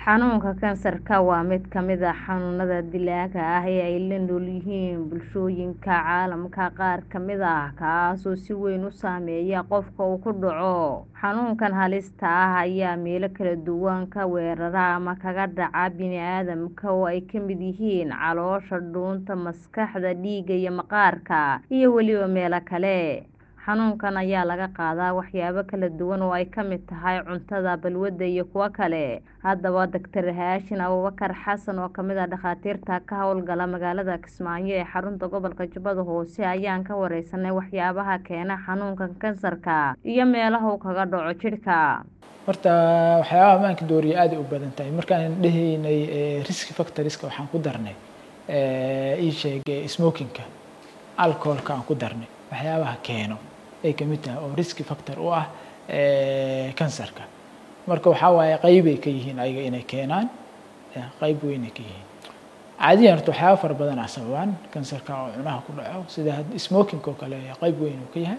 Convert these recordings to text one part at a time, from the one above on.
Xanuunka kansarka waa mid ka mid ah xanuunada dilaaga ah ee ay la nool yihiin bulshooyinka caalamka qaar ka mid ah kaasoo si weyn u saameeya qofka uu ku dhaco. Xanuunkan halista ah ayaa meelo kala duwan ka weerara ama kaga dhaca bini'aadamka oo ay ka mid yihiin caloosha, dhuunta, maskaxda, dhiigga iyo maqaarka, iyo weliba meelo kale. Xanuunkan ayaa laga qaadaa waxyaabo kala duwan oo ay ka mid tahay cuntada, balwadda iyo kuwo kale. Haddaba Dr. Haashin Abuubakar Xasan oo ka mid ah dhakhaatiirta ka howlgala magaalada Kismaayo ee xarunta gobolka Jubbada Hoose ayaan ka wareysanay waxyaabaha keena xanuunka kansarka iyo meelaha uu kaga dhaco jidhka. Horta waxyaabaha maanka dooriya aad ay u badan tahay markaan dhahaynay risk factorska waxaan ku darnay ii sheeg smokingka alcoholka aan ku darnay waxyaabaha keeno ay ka mid tahay oo risk factor u ah kansarka marka waxaa waaye qeybay ka yihiin ayaga inay keenaan qeyb weynay ka yihiin caadiyan horta waxyaaba fara badan aa sababaan kansarka oo cunaha ku dhaco sida smokingka oo kale qeyb weyn uu ka yahay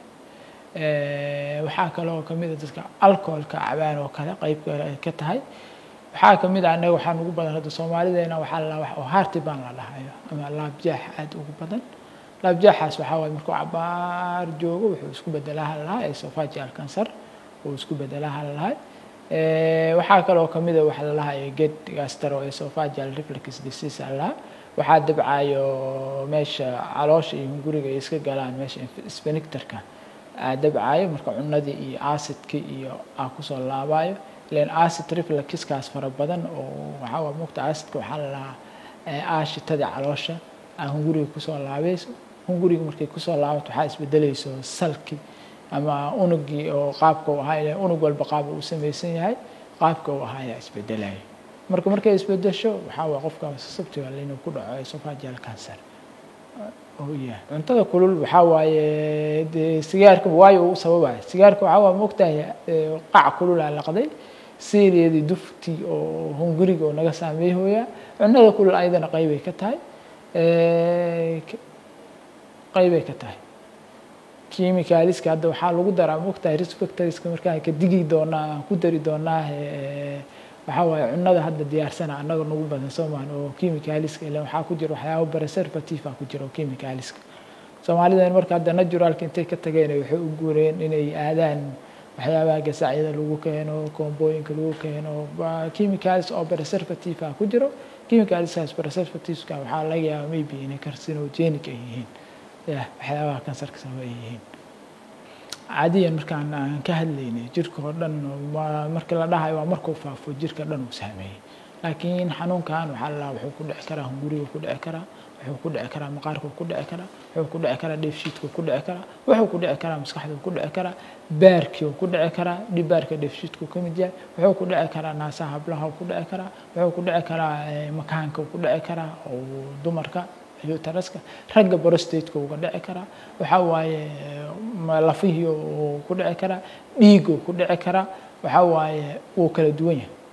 waxaa kaloo kamid a dadka alcoholka cabaan oo kale qeyb kale ay ka tahay waxaa kamid ah annaga waxaan ugu badan hadda soomaalideena waxaa la wax oo heartburn la dhahayo ama laabjaax aad ugu badan laabjaaxaas waxaa waaye markuu cabaar joogo wuxuu isku bedelaa halahaa esophageal cancer uu isku bedelaa halahaa waxaa kaloo kamid a waxa la lahayo get gastroesophageal reflux disease halahaa waxaa dabcayo meesha caloosha iyo hunguriga ay iska galaan meesha sphincterka aa dabcayo marka cunadii iyo acidki iyo aa kusoo laabayo ilan acid refluxkaas fara badan oo waxaa waa mugta acidka waxaa la lahaa aashitadii caloosha aa hunguriga kusoo laabayso hunguriga markay kusoo laabato waxaa isbedelayso salki ama unugii oo qaabka uu ahaa ilaa unug walba qaab uu samaysan yahay qaabka uu ahaa ayaa isbedelaya marka markay isbedesho waxaa waa qofka susceptible inuu ku dhaco esophageal cancer oo yahay cuntada kulul waxaa waaye dee sigaarka waayo uu sababaya sigaarka waxaa waa mogtahay qac kululaa laqday siiliyadii duftii oo hunguriga oo naga saameeyhooya cunada kulul ayadana qeybay ka tahay qeybay ka tahay chemicalska hadda waxaa lagu daraa mogtahay risk factorska markaan ka digi doonaa aan ku dari doonaa waxaa waaye cunada hadda diyaarsana annaga nagu badan soomaan oo chemicalska ila waxaa ku jira waxyaabo preservative ah ku jira oo chemicalska soomaalidan marka hadda naturalka intay ka tageen waxay u guureen inay aadaan waxyaabaha gasacyada lagu keeno koombooyinka lagu keeno chemicals oo preservative ah ku jiro chemicalskaas preservativeska waxaa laga yaabaa maybe inay carcinogenic ay yihiin ya waxyaabaha kansarka sababa ay yihiin caadiyan markaan aan ka hadlaynay jirka oo dhan marka la dhahayo waa markuu faafo jirka dhan uu saameeyey laakiin xanuunkan waxaa la wuxuu ku dhici karaa hunguriga ku dhici karaa wuxuu ku dhici karaa maqaarka ku dhici karaa wuxuu ku dhici karaa dheefshiidka ku dhici karaa wuxuu ku dhici karaa maskaxda ku dhici karaa baarkii ku dhici karaa dhibaarka dheefshiidku ka mid yahay wuxuu ku dhici karaa naasaha hablaha ku dhici karaa wuxuu ku dhici karaa makaanka ku dhici karaa oo dumarka utaraska ragga brostateka uga dhici karaa waxaa waaye lafihii uu ku dhici karaa dhiiguu ku dhici karaa waxaa waaye wuu kala duwan yahay